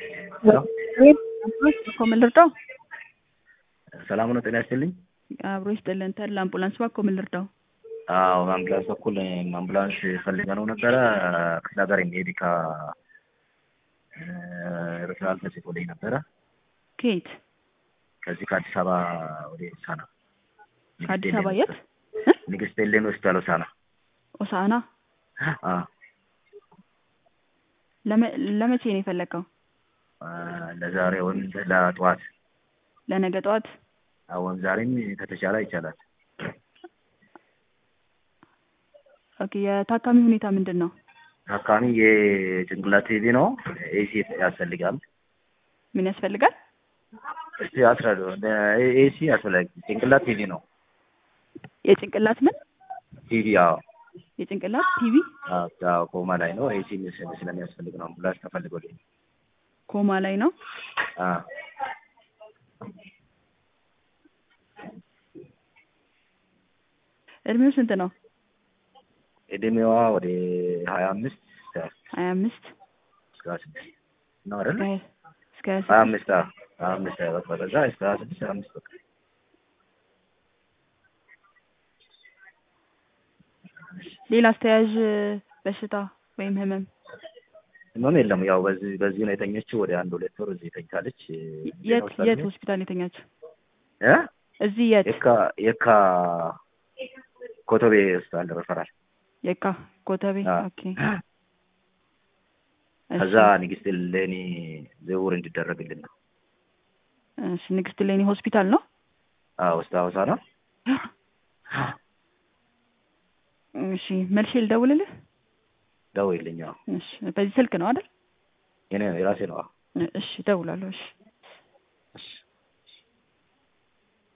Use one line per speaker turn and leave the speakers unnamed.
እኮ ምን ልርዳው?
ሰላም ነው። ጤና ይስጥልኝ።
አብሮ ይስጥልን። ተድላ አምቡላንስ እኮ ምን ልርዳው?
አዎ አምቡላንስ በኩል አምቡላንስ ፈልገነው ነበረ ክፍለ ሀገር የሚሄድ ከ ሪፈራል ተጽፎልኝ ነበረ
ከየት?
ከዚህ ከአዲስ አበባ ወደ ሳና
ከአዲስ አበባ የት?
ንግስት ኤሌን ሆስፒታል ሆሳና።
ሆሳዕና።
አ
ለመ- ለመቼ ነው የፈለግከው?
ለዛሬ ወይም ለጠዋት
ለነገ ጠዋት?
አሁን ዛሬም ከተቻለ ይቻላል።
ኦኬ። የታካሚ ሁኔታ ምንድን ነው?
ታካሚ የጭንቅላት ቲቪ ነው። ኤሲ ያስፈልጋል።
ምን ያስፈልጋል?
እስቲ አስረዱ። ኤሲ ያስፈልጋል። ጭንቅላት ቲቪ ነው።
የጭንቅላት ምን?
ቲቪ አዎ፣
የጭንቅላት ቲቪ
አዎ፣ ኮማ ላይ ነው። ኤሲ ስለሚያስፈልግ ነው አምቡላንስ ተፈልጎልኝ።
ኮማ ላይ ነው።
አ
እድሜው ስንት ነው?
እድሜዋ ወደ ሀያ አምስት
ሀያ አምስት
እስከ ሀያ ስድስት ነው አይደል?
እስከ ሀያ
ሀያ
ስድስት
አምስት አዎ፣ ሀያ አምስት በቃ በዛ እስከ ሀያ ስድስት ሀያ አምስት በቃ
ሌላ አስተያዥ በሽታ ወይም ህመም
ህመም የለም። ያው በዚህ በዚህ ነው የተኘችው። ወደ አንድ ሁለት ወር እዚህ ተኝታለች።
የት የት ሆስፒታል የተኛችው?
እ
እዚህ የት?
የካ የካ ኮቶቤ ሆስፒታል ረፈራል።
የካ ኮተቤ።
አዎ።
ኦኬ።
ከዛ ንግስት ሌኒ ዝውውር እንዲደረግልን ነው።
እሺ፣ ንግስት ሌኒ ሆስፒታል ነው።
አዎ ውስጥ ሀዋሳ ነው።
እሺ፣ መልሼ ልደውልልህ።
ደውይልኝ። አዎ
እሺ፣ በዚህ ስልክ ነው አይደል?
የኔ የራሴ ነው። አዎ
እሺ፣ እደውላለሁ። እሺ
እሺ